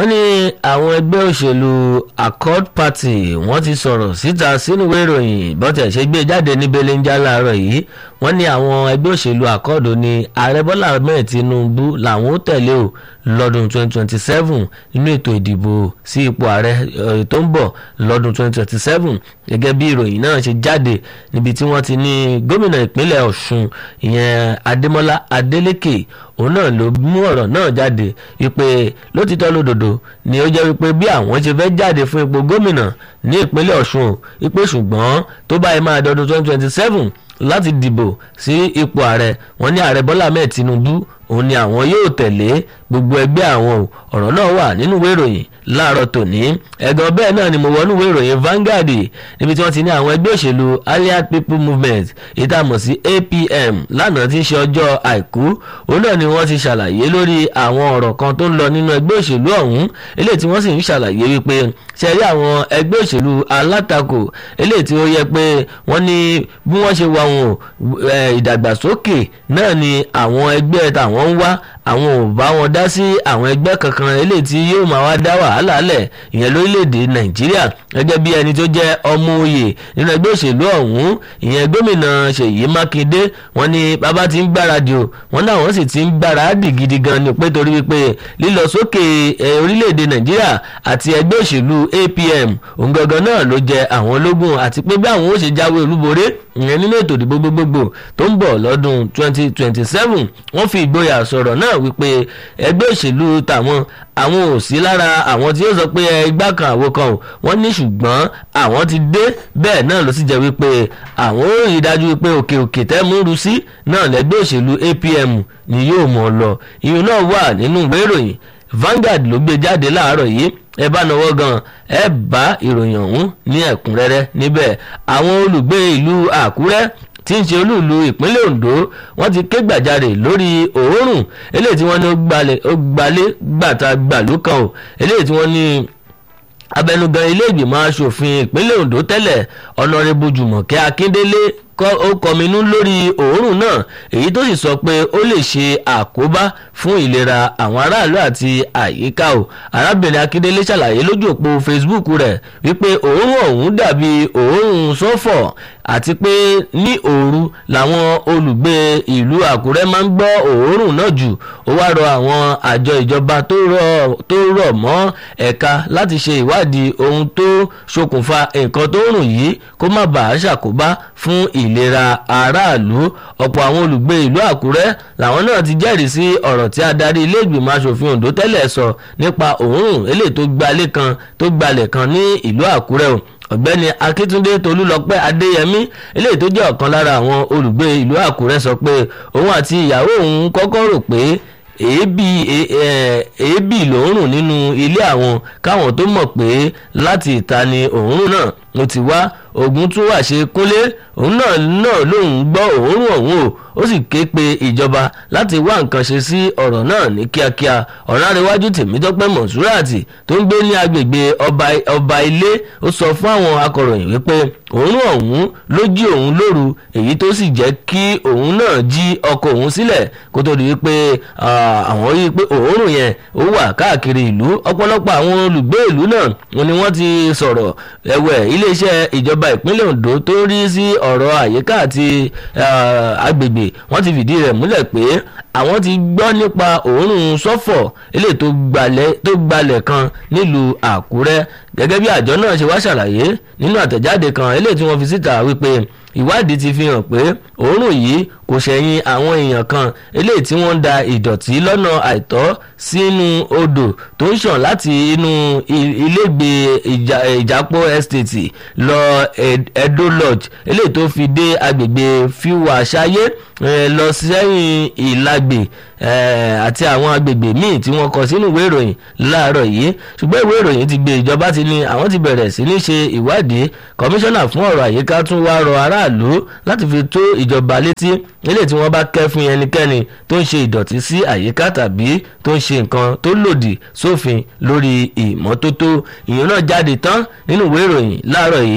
wọ́n ní àwọn ẹgbẹ́ òṣèlú accord party wọ́n ti sọ̀rọ̀ síta sínú ìwé ìròyìn bọ́tẹ̀ ṣe gbé jáde ní belenja láàárọ̀ yìí wọ́n ní àwọn ẹgbẹ́ òṣèlú accord ní ààrẹ bọ́lá ahmed tinubu làwọn ó tẹ̀lé o lọ́dún 2027 nínú ètò ìdìbò sí ipò ààrẹ tó ń bọ̀ lọ́dún 2027 gẹ́gẹ́ bí ìròyìn náà ṣe jáde níbi tí wọ́n ti ní gómìnà ìpínlẹ̀ ọ̀ṣun ìyẹn adémọ́lá adélékè òun náà ló mú ọ̀rọ̀ náà jáde wípé lótìtọ́ lódodo ni ó jẹ́ wípé bí àwọn ṣe fẹ́ jáde fún ipò gómìnà ní ìpínlẹ̀ ọ̀ṣun wípé ṣùgbọ́n tó báyìí máa dọdún 2027 láti dìbò sí ipò ààrẹ wọn ní ààrẹ bọ́lá ahmed tinubu òun ni àwọn yóò tẹ̀lé gbogbo ẹgbẹ́ àwọn ọ̀rọ̀ náà wà nínú ìwé ìròyìn láàárọ̀ tòní ẹ̀gàn bẹ́ẹ̀ náà ni mo wọnú ìwé ìròyìn Vanguard níbi tí wọ́n ti ní àwọn ẹgbẹ́ òṣèlú allied people movement ìtàmọ̀ sí APM lánàá tí ń ṣe ọjọ́ àìkú òun náà ni wọ́n ti ṣàlàyé lórí àwọn ọ̀rọ̀ kan tó ń lọ nínú ẹgbẹ́ òṣèlú ọ̀hún eléyìí tí wọ́n sì ń ṣàlàyé wípé ṣe rí àwọn ẹgbẹ́ òṣèlú alátakò eléyìí tí ó yẹ pé wọ́n ní bí wọ́n ṣe wà wọn ìdàgbàsókè náà ni àwọn ẹgbẹ́ tàwọn ń wá àwọn ò bá wọn dá sí àwọn ẹgbẹ́ kankan eléyìí tí yóò máa wá dá wàhálà lẹ̀ ìyẹn lórílẹ̀‐èdè nàìjíríà gẹ́gẹ́ bí ẹni tó jẹ́ ọmọ òye nínú ẹgbẹ́ òṣèlú ọ̀hún ìyẹn gómìnà ṣèyí mákindé wọ́n ní bàbá ti ń gbáradì o wọ́n náà wọ́n sì ti ń gbáradì gidi gan ni pé torí wípé lílọ sókè orílẹ̀‐èdè nàìjíríà àti ẹgbẹ́ òṣèlú apm òun gangan náà ló jẹ àwọn ológun àti pé bí àwọn ó ṣe jáwé olúborí ìyẹn nínú ètò ìdìbò gbogbogbò tó ń bọ̀ lọ́dún 2027 wọ́n fi ìgboyà sọ̀rọ̀ náà wípé ẹgbẹ́ òṣèlú tàwọn àwọn ò sí lára àwọn tí ó sọ pé ẹgbà kan àwo kan ò wọ́n ní ṣùgbọ́n àwọn ti dé bẹ́ẹ̀ náà ló sì jẹ́ wípé àwọn ò rí dájú wípé òkè òkè tẹ́ mú ru sí náà lẹ́gbẹ́ òṣèlú APM ni yóò mọ̀ lọ ìyún náà wà nínú ìwé ìròyìn Vanguard ló gbé jáde láàárọ̀ yìí ẹ bá náwó gan ẹ bá ìròyìn ọ̀hún ní ẹ̀kúnrẹ́rẹ́ níbẹ̀ àwọn olùgbé ìlú Àkúrẹ́ tí ń ṣe olúùlú ìpínlẹ̀ Ondo wọ́n ti ké gbàjarè lórí òórùn eléyìí tí wọ́n ní ó gbalé gbàtà gbàlú kan o eléyìí tí wọ́n ní abẹnugan ilé ìgbìmọ̀ asòfin ìpínlẹ̀ Ondo tẹ́lẹ̀ ọ̀nàrẹ́bù Jùmọ̀kẹ́ Akíndélé ó kọminú lórí òórùn náà èyí tó sì sọ pé ó lè ṣe àkóbá fún ìlera àwọn aráàlú àti àyíká o arábìnrin akíndélé ṣàlàyé lójú òpó facebook rẹ̀ wípé òórùn ọ̀hún dàbí òórùn sọ́fọ̀ àti pé ní òru làwọn olùgbé ìlú àkúrẹ́ máa ń gbọ́ òórùn náà jù ó wá rọ àwọn àjọ ìjọba tó rọ̀ mọ́ ẹ̀ka láti ṣe ìwádìí ohun tó ṣokùnfà nǹkan tó rùn yìí kó má bàa ṣàkóbá fún ìlera aráàlú ọ̀pọ̀ àwọn olùgbé ìlú àkúrẹ́ làwọn náà ti jẹ́rìí sí ọ̀rọ̀ tí adarí ilé ìgbìmọ̀ asòfin ondo tẹ́lẹ̀ sọ nípa òórùn eléyìí tó gbalẹ̀ kan tó gbalẹ̀ kan ní ìlú àkúrẹ́ o ọ̀gbẹ́ni akíntúndé tolúlọpẹ́ adéyẹmí eléyìí tó jẹ́ ọ̀kan lára àwọn olùgbé ìlú àkúrẹ́ sọ pé òun àti ìyàwó òun kọ́kọ́ rò pé èébì èébì lòórùn nínú ilé àwọn káwọn tó mọ̀ pé láti ìta ni òórùn náà mo ti wá ogun tún wà ṣe kúnlé òun náà náà lòun gbọ́ òórùn ọ̀hún o ó sì ké pe ìjọba láti wá nǹkan ṣe sí ọ̀rọ̀ náà ní kíákíá ọ̀rọ̀ àríwájú tèmítọ́pẹ́ mọ̀súràtì tó ń gbé ní agbègbè ọba ilé ó sọ fún àwọn akọ̀ròyìn wípé òórùn ọ̀hún ló jí òun lóru èyí tó sì jẹ́ kí òun náà jí ọkọ̀ òun sílẹ̀ kó tó di wípé àwọn rí i pé òórùn yẹn ó wà káàkiri ìlú ọ̀pọ̀lọpọ̀ àwọn olùgbé ìlú náà ni wọ́n ti sọ̀rọ̀ ẹ̀wẹ̀ iléeṣẹ́ ìjọba ìpínlẹ̀ Ondo tó ń rí sí ọ̀rọ̀ àyíká àti agbègbè wọ́n ti fìdí rẹ̀ múlẹ̀ pé àwọn ti gbọ́ nípa òórùn sọ́fọ̀ eléyìí tó gbalẹ̀ kan nílùú Àkúrẹ́ gẹ́gẹ́ bí àjọ náà ṣe wá ṣàlàyé nínú àtẹ̀jáde kan eléyìí tí wọ́n fi síta wípé ìwádìí ti fi hàn pé òórùn yìí kò ṣẹ̀yìn àwọn èèyàn kan eléyìí tí wọ́n ń da ìdọ̀tí lọ́nà àìtọ́ sínú odò tó ń ṣàn láti inú ilégbè ìjápọ̀ estate lọ Edo Lodge eléyìí tó fi dé agbègbè fiwa ṣayé lọ sẹ́yìn ìlagbè àti àwọn agbègbè míì tí wọ́n kọ sínú ìwé ìròyìn láàárọ̀ yìí ṣùgbọ́n ìwé ìròyìn ti gbé ìjọba ti ní àwọn ti bẹ̀rẹ̀ sí ní ṣe ìwádìí kọmíṣánná fún ọ̀rọ̀ àyíká tún wá rọ aráàlú láti fi tó ìjọba létí nílé tí wọ́n bá kẹ́fín ẹnikẹ́ni tó ń ṣe ìdọ̀tí sí àyíká tàbí tó ń ṣe nǹkan tó lòdì sófin lórí ìmọ́tótó ìyẹn náà jáde tán nínú ìwé ìròyìn láàárọ̀ yìí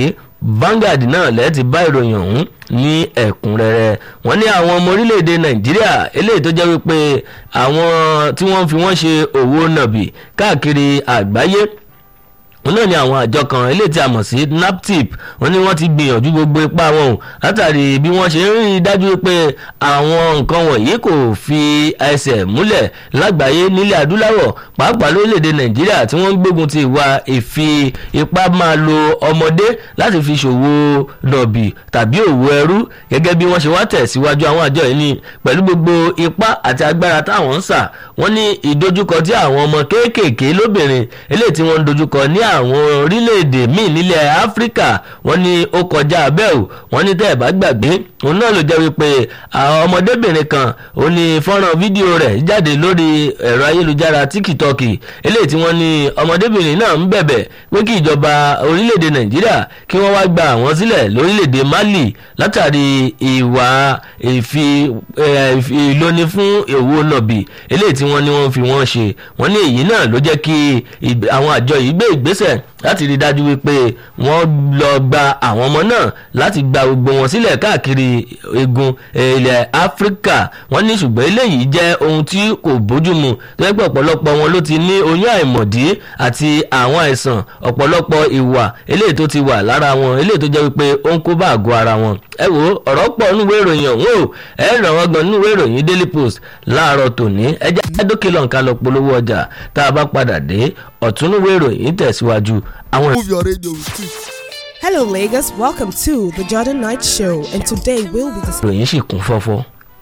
Vanguard náà lẹ́ẹ̀ ti bá ìròyìn ọ̀hún ní ẹ̀kúnrẹ́rẹ́ wọ́n ní àwọn ọmọ orílẹ̀-èdè nàìjíríà eléyìí tó jẹ́ wípé àwọn tí wọ́n fi wọ́n ṣe òwò nàbì káàkiri àgbáyé wọn náà ni àwọn àjọ kan eléyìí tí a mọ̀ sí naptip wọn ni wọ́n ti gbìyànjú gbogbo ipá wọn o látàrí bí wọ́n ṣe ń rí i dájú pé àwọn nǹkan wọ̀nyí kò fi ẹsẹ̀ múlẹ̀ lágbàáyé nílẹ̀ adúláwọ̀ pàápàá lórílẹ̀‐èdè nàìjíríà tí wọ́n ń gbógun ti ìwà ìfi ipá máa lo ọmọdé láti fi ṣòwò nọ̀bì tàbí òwò ẹrú gẹ́gẹ́ bí wọ́n ṣe wá tẹ̀síwájú àwọn àjọ yìí ni pẹ̀lú gbogbo ipá àti agbára táwọn ń sà wọ́n ní ìdojúkọ tí àwọn ọmọ kéékèèké lóbìnrin eléyìí tí wọ́n ń dojúkọ ní àwọn orílẹ̀-èdè míì nílẹ̀ áfíríkà wọ́n ní ó kọjá abẹ́ ò wọ́n ní tẹ́ ẹ̀ bá gbàgbé òun náà ló jẹ́ wípé àwọn ọmọdébìnrin kan ó ní fọ́nrán fídíò rẹ̀ jáde lórí ẹ̀rọ ayélujára tíkítọ́ọ̀kì eléyìí tí wọ́n ní ọmọdébìnrin náà ń bẹ̀bẹ̀ pé kí ìjọba orílẹ̀-èdè nàìjíríà kí wọ́n wá gba àwọn sílẹ̀ lórílẹ̀-èdè mali látàrí ìwà ìfi ìlóni fún èwo nàbì eléyìí tí wọ́n ní wọ́n fi wọ́n ṣe wọ́n ní èyí náà ló jẹ́ kí àwọn àjọ yìí gbé ìgbésẹ̀ láti rí dájú wípé wọ́n lọ gba àwọn ọmọ náà láti gba gbogbo wọn sílẹ̀ káàkiri egun ilẹ̀ áfíríkà wọ́n ní ṣùgbọ́n eléyìí jẹ́ ohun tí kò bójúmu tó yẹ pé ọ̀pọ̀lọpọ̀ wọn ló ti ní oyún àìmọ̀dí àti àwọn àìsàn ọ̀pọ̀lọpọ̀ ìwà eléyìí tó ti wà lára wọn eléyìí tó jẹ́ wípé ó ń kó bá àgọ́ ara wọn ẹ wo ọ̀rọ̀ pọ̀ nínú ìwé ìròyìn ọ̀hún o ẹ ràn wọ́n gan nínú ìwé ìròyìn daily post láàárọ̀ tòní ẹ jẹ́ dókè lọ́nkà lọ polówó ọjà tá a bá padà dé ọ̀tún ìwé ìròyìn tẹ̀síwájú àwọn. Move your radio with it. Hello, Lagos. Welcome to the Jordan Knight Show, and today we'll be discussing. ìròyìn sì kún fọ́fọ́.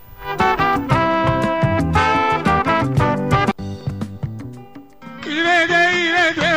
ìrèdè ìrèdè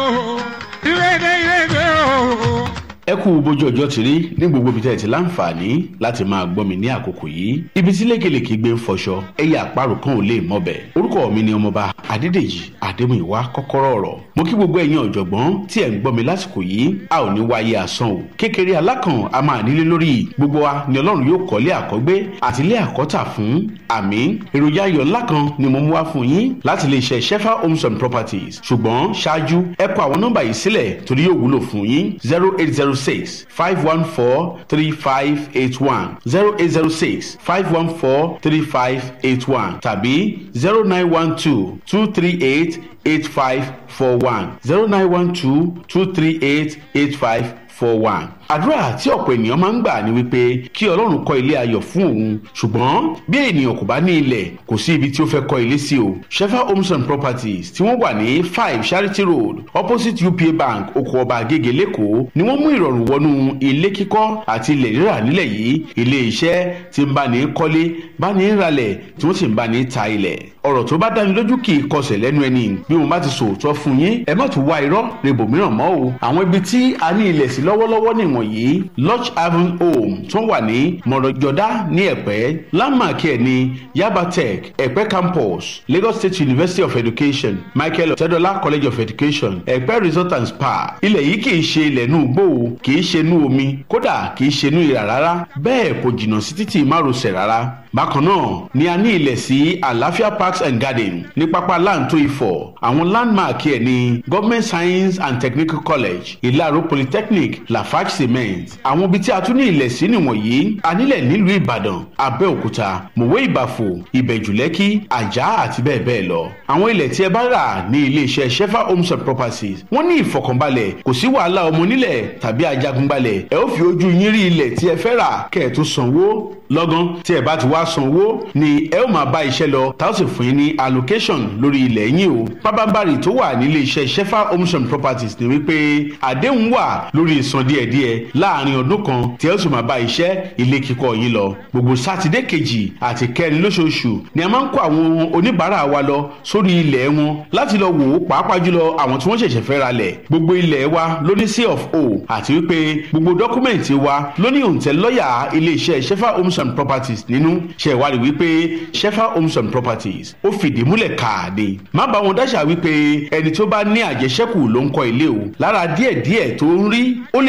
o ìrèdè ìrèdè o. ẹ kú bójú ọjọ́ ti rí ní gbogbo ibi tẹ́ ẹ ti láǹfààní láti máa gbọ́ mi ní àkókò yìí ibi tí lékelèké gbé ń fọṣọ ẹyẹ àparò kan ò lè mọbẹ̀ orúkọ mi ni ọmọba adédèjì adémúyìwá kọ́kọ́rọ́ ọ̀rọ̀ mo kí gbogbo ẹ̀yin ọ̀jọ̀gbọ́n tí ẹ̀ ń gbọ́ mi lásìkò yìí a ò ní wáyé asán o kékeré alákàn a máa nílé lórí gbogbo wa ni ọlọ́run yóò kọ́lé àkọ́gbé àti ilé àkọ́tà fún àmì èròjà ayọ̀ ńlá kan ni mo mú wá fún yín láti lè ṣe shefa homes and properties ṣùgbọ́n ṣáájú ẹ kọ àwọn nọ́mbà yìí sílẹ̀ torí yóò wúlò fún yín zero eight zero six five one four three five eight one zero eight zero six five one four three five eight one tàbí zero nine one two two three eight eight five four one zero nine one two two three eight eight five four one àdúrà tí ọ̀pọ̀ ènìyàn máa ń gbà ní wípé kí ọlọ́run kọ́ ilé ayọ̀ fún òun ṣùgbọ́n bí ènìyàn kò bá ní ilẹ̀ kò sí ibi tí ó fẹ́ kọ́ ilé sí o shefa homes and properties tí wọ́n wà ní five charity road opposite upa bank oko ọba agége lẹ́kọ̀ọ́ ni wọ́n mú ìrọ̀rùn wọnú ilé kíkọ́ àti ilẹ̀ rírà nílẹ̀ yìí ilé iṣẹ́ tí ń bá ní kọ́lé bá ní ralẹ̀ tí wọ́n sì ń bá ní ta ilẹ̀ ọ̀rọ̀ tó bá dáni lójú kì í kọsẹ̀ lẹ́nu ẹni bí mo bá ti sòótọ́ fún yín ẹ má tún wá irọ́ rebo mìíràn mọ́ o àwọn ibi tí a ní ilẹ̀ sí lọ́wọ́lọ́wọ́ nìwọ̀nyí lodge haven home tó wà ní mọ̀rọ̀jọ́dá ní ẹ̀pẹ́ landmark ẹ̀ ní yaba tech ẹ̀pẹ́ campus lagos state university of education michael ọ̀tẹ́dọ́lá college of education ẹ̀pẹ́ resort and spa ilẹ̀ yìí kì í ṣe ilẹ̀ inú igbó o kì í ṣe inú omi kódà kì í ṣe inú ìrà rárá bẹ́ẹ̀ kò jìnnà sí títì márosẹ̀ rárá bákan náà ni a ní ilẹ̀ sí àlàáfíà parks and garden ní pápá láǹtó ifọ̀ àwọn landmark ẹ̀ ní government science and technical college ìlàró polytechnic lafarge cement àwọn ibi tí a tún ní ilẹ̀ sí nìwọ̀nyí a nílẹ̀ nílùú ìbàdàn abẹ́òkúta mòwe ìbàfò ìbẹ̀jùlẹ́kì àjà àti bẹ́ẹ̀ bẹ́ẹ̀ lọ àwọn ilẹ̀ tí ẹ bá rà ní iléeṣẹ́ shefa homes and properties wọ́n ní ìfọkànbalẹ̀ kò sí wàhálà ọmọ onílẹ̀ tàbí ajagunbalẹ̀ ẹ ó fi ojú yín rí ilẹ̀ tí ẹ fẹ́ rà kẹ́ ẹ̀ tó sanwó lọ́gán tí ẹ bá ti wá sanwó ni ẹ ó máa bá iṣẹ́ lọ tá ó sì fún yín ní allocation lórí ilẹ̀ yín o pábánbárì tó wà nílé iṣẹ́ shefa homes and properties ni wípé àdéhùn wà lórí ìsan díẹ̀díẹ̀ láàrin ọdún kan tí ẹ ó sì máa bá iṣẹ́ ilé kíkọ́ yín lọ gbogbo sátidé kejì àti kẹrin lóṣooṣù ni a máa ń kó àwọn oníbàárà wa lọ sórí ilẹ̀ wọn láti lọ wò ó pàápàá jùlọ àwọn tí wọ́n ṣẹ̀ṣẹ̀ fẹ́ ra lẹ̀ gbogbo ilẹ̀ wa ló ní c of o àti wípé gbogbo dọ́kúmẹ̀ntì wa ló ní òǹtẹ̀ lọ́ọ̀yà ilé iṣẹ́ shefa homes and properties nínú ṣe ìwádìí wípé shefa homes and properties ó fìdí múlẹ̀ káàdé má bá wọn dáṣà wípé ẹni tó bá ní àjẹṣẹ́kù ló ń kọ́ ilé o lára díẹ̀díẹ̀ tó ń rí ó lè sọ ọ́ di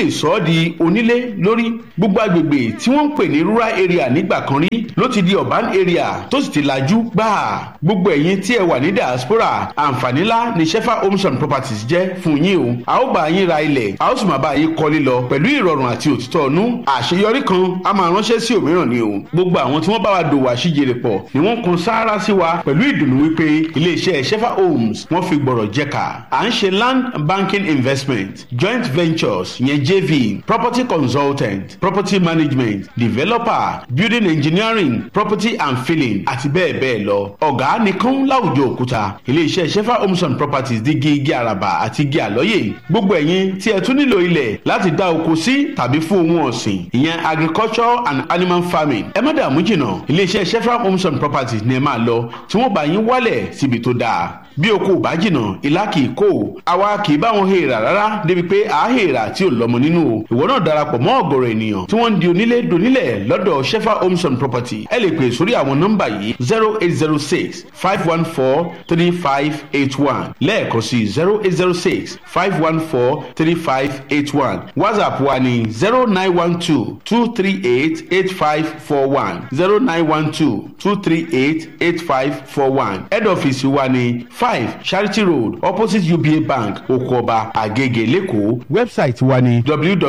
di onílé lórí gbogbo agbègbè tí wọ́n ń pè ní rural area nígbà kan rí ló ti di urban area tó sì ti lajú gbáà gbogbo ẹ̀yin tí ẹ wà ní diaspora àǹfààní ńlá ni shefa homes and properties jẹ́ fún yín o a ó bá yín ra ilẹ̀ a ó sì máa bá yín kọ́lé lọ pẹ̀lú ìrọ̀rùn àti òtítọ́ ọ̀nú àṣeyọrí kan a máa ránṣẹ́ sí òmíràn ni o gbogbo àwọn tí wọ́n bá wa dòwò àṣìjèrè pọ̀ ni wọ́n kan sáárá sí wa pẹ̀lú ìdùnnú wípé iléeṣẹ́ shefa homes wọ́n fi gbọ̀rọ̀ jẹ́ka à ń ṣe land banking investment joint ventures yẹn jv property consultant property management developer building engineering property and filling àti bẹ́ẹ̀ bẹ́ẹ̀ lọ ọ̀gá nìkan láwùjọ òkúta iléeṣẹ́ shefa homes and properties di igi igi àràbà àti igi àlọ́yè gbogbo ẹ̀yin tí ẹ tún nílò ilẹ̀ láti dá oko sí tàbí fún ohun ọ̀sìn ìyẹn agriculture and animal farming ẹ má dààmú jìnnà iléeṣẹ́ shefa homes and properties ni ẹ máa lọ tí wọ́n bá yín wálẹ̀ síbi tó dáa bí oko ò bá jìnnà ìlà kì í kó o àwa kì í bá wọn hèèrà rárá débi pé à á hèèrà tí ò lọ́mọ nínú o ìwọ náà darapọ̀ mọ́ ọ̀gọ̀rọ̀ ènìyàn tí wọ́n ń di onílé donílẹ̀ lọ́dọ̀ shefa homes and property ẹ lè pè sórí àwọn nọ́mbà yìí zero eight zero six five one four three five eight one lẹ́ẹ̀kan sí zero eight zero six five one four three five eight one whatsapp wa ní zero nine one two two three eight eight five four one zero nine one two two three eight eight five four one head office wa ní five charity road opposite uba bank okoba agege lẹ́kọ̀ọ́ website wa ní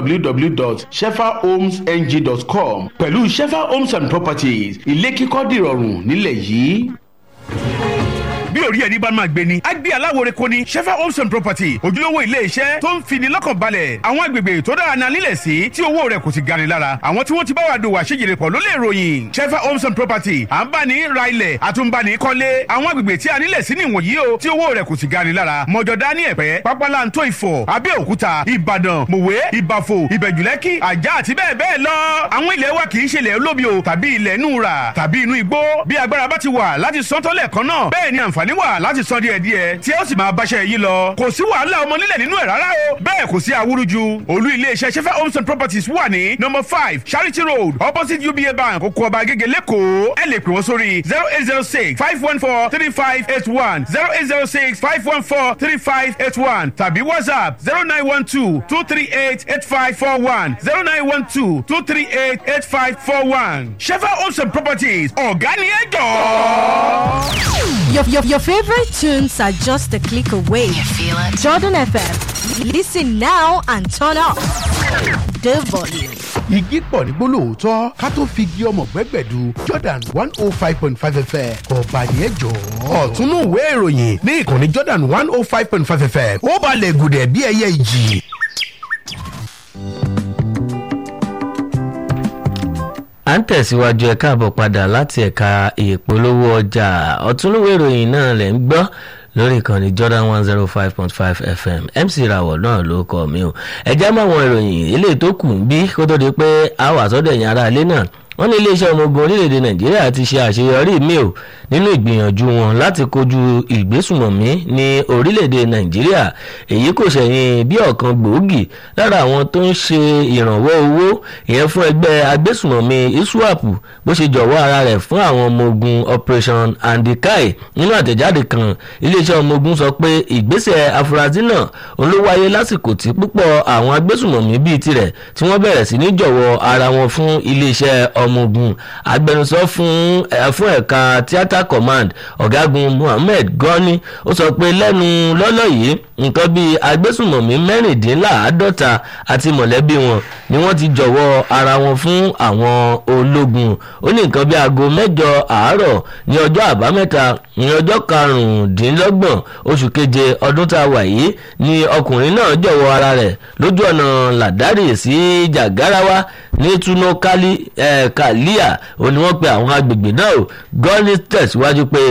www.shefahomesng.com pẹ̀lú shefa homes and properties ilé kíkọ́ dìrọ̀rùn nílẹ̀ yìí bí orí ẹni bá máa gbé ni. a gbé aláwòrán kò ní shefa homes and property ojúlówó ilé iṣẹ́ tó ń fini lọ́kàn balẹ̀ àwọn agbègbè tó dára náà nílẹ̀ sí tí owó rẹ̀ kò sì gani lára àwọn tí wọ́n ti bá wa dòwò àṣejìrè pọ̀ ló lè ròyìn shefa homes and property à ń bá ní ra ilẹ̀ àtúnbani kọ́lé àwọn agbègbè tí a nílẹ̀ sí nìwọ̀nyí o tí owó rẹ̀ kò sì gani lára mọ̀jọ̀dá ní ẹ̀pẹ́ pápálantó ìfọ̀ abẹ́òkúta ìbàdàn mòwe ìbàfò ìbẹ̀jùlẹ́kì àjà àti bẹ́ẹ̀ bẹ́ẹ̀ lọ àwọn ilẹ̀ wa kì í ṣe ilẹ̀ olómi o tàbí ilẹ̀ inú rà tàbí inú igbó bí agbára bá ti wà láti sọ́tọ́lẹ̀ kan náà bẹ́ẹ̀ ni àǹfààní wà láti san díẹ̀ díẹ̀ tí ó sì máa báṣẹ́ yìí lọ. kò sí wàhálà ọmọ nílẹ̀ nínú ẹ̀ rárá o. bẹ́ẹ̀ kò sí awúrúju. olú iléeṣẹ́ sefa homes and properties wà ní number five charity road opposite uba bank oko ọba agége lẹ́kọ̀ọ́. ẹ lè pè wọ́n sórí zero eight zero six five one four three five eight one zero eight zero six five one four three five eight one tàbí whatsapp zero nine one two two three eight eight five four one zero nine one two two three eight eight five four one. sefa homes and properties ọ̀gá ni ẹ jọ̀ọ́. Your, your, your favorite tunes are just a click away. You feel it? Jordan FM. Listen now and turn up the volume. igi pọ̀ ní gbólóòótọ́ ká tó fi igi ọmọ gbẹ́gbẹ̀du jordan one oh five point five fm ọba yẹn jọ. ọ̀túnú ìwé ìròyìn ní ìkànnì jordan one oh five point five fm ó balẹ̀ gùdẹ̀ bí ẹyẹ ìjì. à ń tẹ̀síwájú ẹ̀ káàbọ̀ padà láti ẹ̀ka ìpolówó ọjà ọ̀túnlówó ìròyìn náà lẹ̀ ń gbọ́ lórí ìkànnì jordan one zero five point five fm mc rawọ náà ló kọ mi o ẹ̀jẹ̀ mọ́ àwọn ìròyìn eléyìí tó kù ń bí kó tó di pé a wà sọ́dọ̀ ẹ̀yìn ara ilé náà wọ́n ní iléeṣẹ́ ọmọ ogun orílẹ̀-èdè nàìjíríà ti ṣe àṣeyọrí mi ò nínú ìgbìyànjú wọn láti kojú ìgbésùmọ̀mí ní orílẹ̀-èdè nàìjíríà èyí kò ṣẹ̀yìn bí ọ̀kan gbòógì lára àwọn tó ń ṣe ìrànwọ́ owó ìyẹn fún ẹgbẹ́ agbésùmọ̀mí iswap bó ṣe jọ̀wọ́ ara rẹ̀ fún àwọn ọmọ ogun operation andikai nínú àtẹ̀jáde kan iléeṣẹ́ ọmọ ogun sọ pé ìgbésẹ̀ afurasí náà òun ló wáyé lásìkò tí púpọ̀ àwọn agbésùmọ̀mí bíi tirẹ̀ tí wọ́n bẹ̀rẹ̀ sí ní jọ̀wọ́ ara wọn fún iléeṣẹ́ ọmọ ogun agbẹnusọ fún fún ẹ̀ka theatre command ọ̀gágun mohammed gani ó sọ pé lẹ́nu lọ́lọ́ yìí nǹkan bíi agbésùmọ̀mí mẹ́rìndínláàádọ́ta àti mọ̀lẹ́bí wọn ni wọ́n ti jọ̀wọ́ ara wọn fún àwọn ológun ó ní nǹkan bíi aago mẹ́jọ àárọ̀ ní ọjọ́ àbámẹ́ta ní ọjọ́ karùndínlọ́gbọ̀n oṣù keje ọdún tá a wà yìí ni ọkùnrin náà jọ̀wọ́ ara rẹ̀ lójú ọ̀nà làdárì sí jàgáráwá ní túnúkálí kàlíà ó ní wọ́n pe àwọn agbègbè náà o gọ́ọ̀nì tẹ̀síwájú pé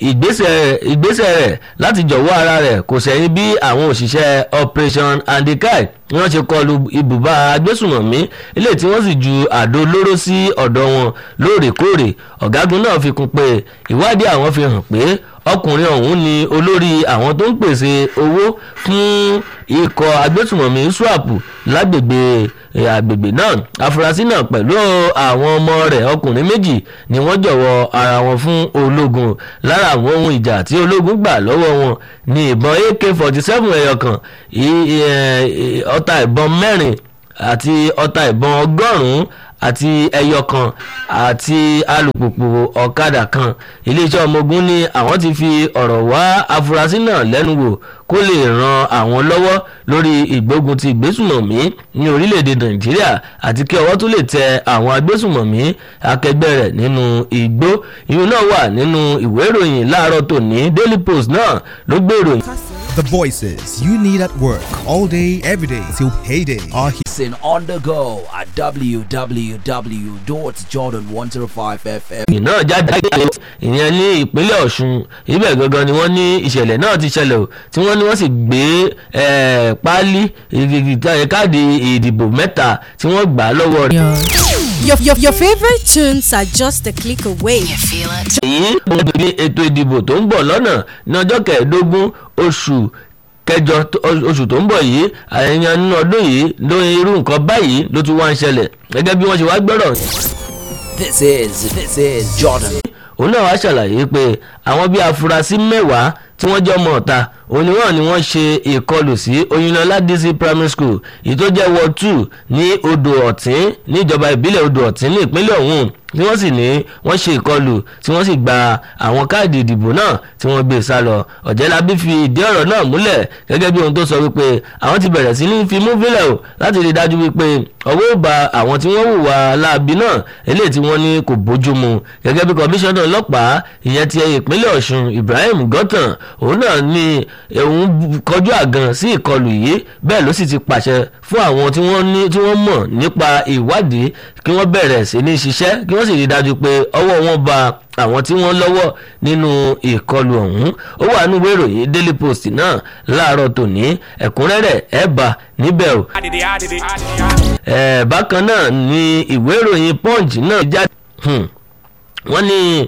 ìgbésẹ̀ rẹ̀ láti jọ̀wọ́ ara rẹ̀ kò sẹ́yìn bí àwọn òṣìṣẹ́ operation andikai wọ́n ṣe kọlu ibùba agbésùmọ̀mí ilé tí wọ́n sì ju àdó olóró sí ọ̀dọ̀ wọn lóòrèkóòrè ọ̀gágun náà fi kún pé ìwádìí àwọn fi hàn pé ọkùnrin ọ̀hún ni olórí àwọn tó ń pèsè owó fún ikọ̀ agbésùmọ̀mí swap lágbègbè àgbègbè náà afurasí náà pẹ̀lú àwọn ọmọ rẹ̀ ọkùnrin méjì ni wọ́n jọ̀wọ́ ara wọn fún ológun lára àwọn ohun ìjà tí ológun gbà lọ́wọ́ wọn ní ìbọn ak forty seven ẹyọ kan ọta ìbọn mẹ́rin àti ọta ìbọn ọgọ́rùn-ún àti ẹyọ kan àti alùpùpù ọ̀kadà kan iléeṣẹ́ ọmọ ogun ní àwọn ti fi ọ̀rọ̀ wá afurasí náà lẹ́nu wò kó lè ran àwọn lọ́wọ́ lórí ìgbógun ti ìgbésùmọ̀mí ní orílẹ̀-èdè nàìjíríà àti kí ọwọ́ tó lè tẹ àwọn agbésùmọ̀mí akẹgbẹ́ rẹ̀ nínú igbó ìyún náà wà nínú ìwé ìròyìn láàárọ̀ tòní daily post náà ló gbé ìròyìn. The voices you need at work all day, every day till payday are here. Listen on the go at www.jordan105fm. ìròyìn náà jáde lágbègbè ìyẹn ní ìpínlẹ̀ ọ̀ṣun ibẹ̀ gangan ni wọ́n ní ìṣẹ̀lẹ̀ náà ti ṣẹlẹ̀ o tí wọ́n ní wọ́n sì gbé eh, páálí ìgbìgbì káàdì ìdìbò mẹ́ta tí wọ́n gbà á lọ́wọ́ rẹ̀. Your, your, your favorite tunes are just a click away. You feel it? èyí ló ń bí ètò ìdìbò tó ń bọ̀ lọ́nà ní ọjọ́ kẹẹ̀ẹ́dógún oṣù kẹjọ tó- oṣù tó ń bọ̀ yìí àyẹ̀yàn nínú ọdún yìí ló irú nǹkan báyìí ló tún wá ń ṣẹlẹ̀ gẹ́gẹ́ bí wọ́n ṣe wá gbọ́rọ̀ This is this is Jordan. òun náà wá ṣàlàyé pé àwọn bíi afurasí mẹ́wàá tí wọ́n jẹ́ ọmọ ọ̀ta òní wọn ni wọ́n ṣe ìkọlù sí oyinlọ́lá dc primary school èyí tó jẹ́ ward two ní odò ọ̀tín níjọba ìbílẹ̀ odò ọ̀tín ní ìpínlẹ̀ ọ̀hún tí wọ́n sì ní wọ́n ṣe ìkọlù tí wọ́n sì gba àwọn káàdì ìdìbò náà tí wọ́n gbé sá lọ ọ̀jẹ̀lábí fi ìdí ọ̀rọ̀ náà múlẹ̀ gẹ́gẹ́ bí ohun tó sọ wípé àwọn ti bẹ̀rẹ̀ sí ní fi mú fílẹ̀ o láti rí i dájú wípé ọwọ́ ò bá àwọn tí wọ́n hùwà láabi náà eléyìí tí wọ́n ní kò bójú mu gẹ́gẹ́ bí kọmíṣánná ọlọ́pàá ìyẹn ti ìpínlẹ̀ ọ̀ṣun ibrahim gọ́tàn òun náà ní òun kọjú àgàn sí ìkọlù yìí bẹ́ẹ̀ ló sì ti pàṣẹ fún àwọn tí wọ́n ní tí wọ́n mọ̀ nípa ìwádìí kí wọ́n bẹ̀rẹ̀ sí ní ṣiṣẹ́ kí wọ́n sì rí i dájú pé ọwọ́ wọn bá àwọn tí wọ́n lọ́wọ́ nínú ìkọlù ọ̀hún ó wà nínú ìwé ìròyìn daily post náà láàárọ̀ tòní ẹ̀kúnrẹ́rẹ́ ẹ̀ bá níbẹ̀ o. ẹ̀ bákan náà ni ìwé ìròyìn punch náà jáde hmm, wọ́n ní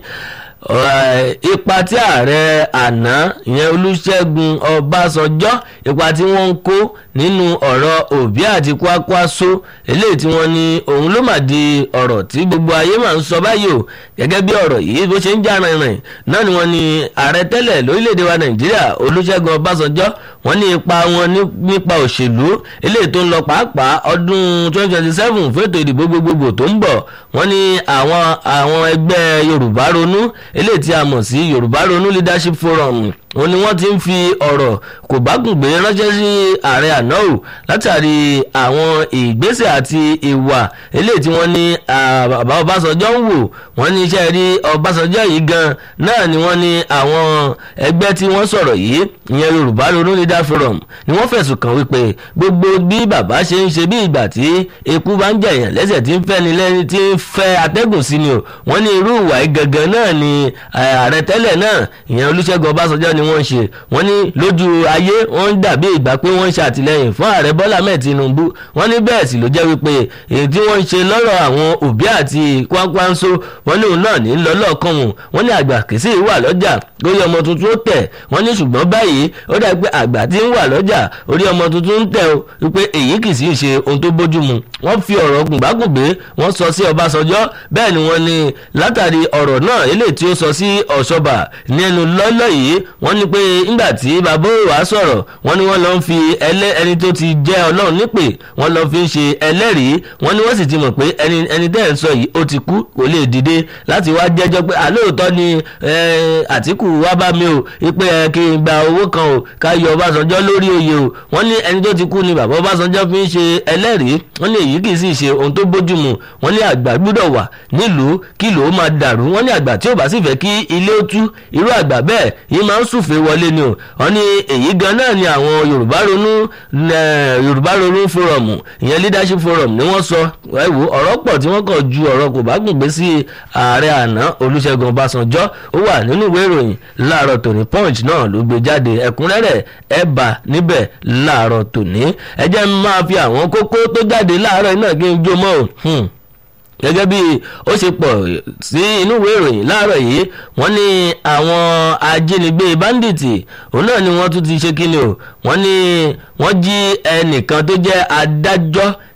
eh, ipa tí ààrẹ àná ìyẹn olùṣègùn ọbásanjọ́ ipa tí wọ́n ń kó nínú ọ̀rọ̀ òbí àti kwakwaso eléyìí tí wọ́n ní òun ló mà di ọ̀rọ̀ tí gbogbo ayé máa ń sọ báyìí o gẹ́gẹ́ bí ọ̀rọ̀ yìí bó ṣe ń jà rìnrìn náà ni wọ́n ní ààrẹ tẹ́lẹ̀ lórílẹ̀‐èdè wa nàìjíríà olùṣègùn ọbásanjọ́ wọ́n ní ipa wọn ní- nípa òṣèlú eléyìí tó ń lọ pàápàá ọdún 2027 fún ètò ìdìbò gbogbogbò tó ń bọ̀ wọ́n ní àwọn àwọn ẹgbẹ́ yorùbá ronú eléyìí tí a mọ̀ sí yorùbá ronú leadership forum òun ni wọ́n ti ń fi ọ̀rọ̀ kò bá gùn gbé ránṣẹ́ sí ààrẹ àná o látàrí àwọn ìgbésẹ̀ àti ìwà eléyìí tí wọ́n ní ah, bàbá ọbásanjọ́ ń wò wọ́n ní iṣẹ́ rí ọbásanjọ́ yìí gan náà ni wọ́n ní àwọn ẹgbẹ́ tí wọ́n sọ̀rọ̀ yìí ìyẹn yorùbá ronú leader forum ni wọ́n fẹ̀sùn kàn wípé gbogbo bí bàbá ṣe ń ṣe bí ìgbà tí eku bá ń jẹ̀yàn lẹ́sẹ̀ tí ń fẹ́ ni lẹ́ni tí ń fẹ́ atẹ́gùn sí ni o wọ́n ní irú ìwà yìí gangan náà ni eh, ààrẹ tẹ́lẹ̀ náà ìyẹn olúṣẹ́gun ọbásanjọ́ ni wọ́n ń ṣe wọ́n ní lójú ayé wọ́n ń dàbí ìgbà pé wọ́n ń ṣe àtìlẹ́yìn fún ààrẹ bọ́lá mẹ́ẹ̀ tinubu wọ́n ní bẹ́ẹ̀ sì ló jẹ́ wípé èyí tí wọ́n ń ṣe lọ́rọ̀ àwọn òbí àti kwakwanso wọ́n ní òun náà ní lọ́lọ́kan wọn wọ́n ní àgbà kìsì wà lọ́jà lórí ọmọ tuntun ó tẹ̀ wọ́n ní ṣùgbọ́n báyìí ó dà pé àgbà tí ń wà lọ́jà orí ọmọ tuntun ń tẹ̀ o wípé èyí kì í sì ṣe ohun tó bójú mu wọ́n fi ọ̀rọ̀ gùnbágùngbé wọ́n sọ sí ọbásanjọ́ bẹ́ẹ̀ ni wọ́n ní látàrí ọ̀rọ̀ náà eléyìí tí ó sọ sí ọ̀ṣọ́bà ní ẹnu lọ́lọ́ yìí wọ́n ní pé nígbà tí bàbá òwà sọ̀rọ̀ wọ́n ní wọ́n lọ ń fi ẹlẹ́ ẹni tó ti jẹ́ ọlọ́run nípè wọ́n lọ fi ń ṣe ẹlẹ́rìí wọ́n ní wọ́n sì ti mọ̀ pé ẹni ẹni tẹ́ ẹ̀ ń sọ yìí ó ti kú kò lè dìde láti wá jẹ́jọ́ pé àlóòótọ́ ni eh, àtìkù wá bá mi o ipe ẹ kí n gba owó kan o ká yọ ọbásanjọ́ lórí oyè o wọ́n ní ẹni tó ti kú ni bàbá ọbásanjọ́ fi ń ṣe ẹlẹ́rìí wọ́n ní èyí kì í sì ṣe ohun tó bójú mu wọ́n ní àgbà gbúdọ̀ wà nílùú kí lòó máa dàrú wọ́n ní àgbà tí ò bá sì fẹ́ kí ilé ó tú irú àgbà bẹ́ẹ̀ yìí máa ń súfèé wọlé ni o wọ́n ní èyí gan náà ni àwọn yorùbá ronú eh, yorùbá ronú forum ìyẹn leadership forum ni wọ́n sọ ẹ wò ọ̀rọ̀ pọ̀ tí wọ́n kàn ju ọ̀rọ̀ kò bá gùn gbé sí ààrẹ àná olùṣègùn ọbásanjọ́ ó wà nínú ìwé ìròyìn láàárọ̀ tòní punch náà ló gbé jáde ẹ̀kúnrẹ́rẹ́ ẹ bá níbẹ̀ láàárọ̀ tòní ẹ jẹ́ n máa fi àwọn kókó tó jáde láàárọ̀ iná kí n jó mọ́ ò. Hmm gẹ́gẹ́ bí ó ṣe pọ̀ sí inú ìwé ìròyìn láàárọ̀ yìí wọ́n ní àwọn ajínigbé báńdíìtì òun náà ni wọ́n tún ti ṣe kíni o wọ́n ní wọ́n jí ẹnìkan tó jẹ́ adájọ́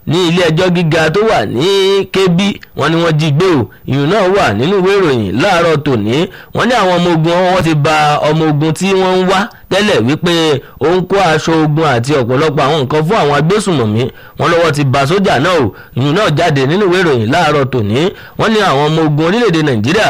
ní ilé ẹjọ́ gíga tó wà ní kébí wọ́n ní wọ́n jí gbé o ìyún náà wà nínú ìwé ìròyìn láàárọ̀ tòní wọ́n ní àwọn ọmọ ogun wọn ti ba ọmọ ogun tí wọ́n ń wá tẹ́lẹ̀ wípé ó ń kó aṣọ ogun àti ọ̀pọ̀lọpọ̀ àwọn nǹkan fún àwọn agbésùnmọ̀mí wọn lọ́wọ́ ti ba sójà náà o ìyún náà jáde nínú ìwé ìròyìn láàárọ̀ tòní wọ́n ní àwọn ọmọ ogun orílẹ̀-èdè nàìjíríà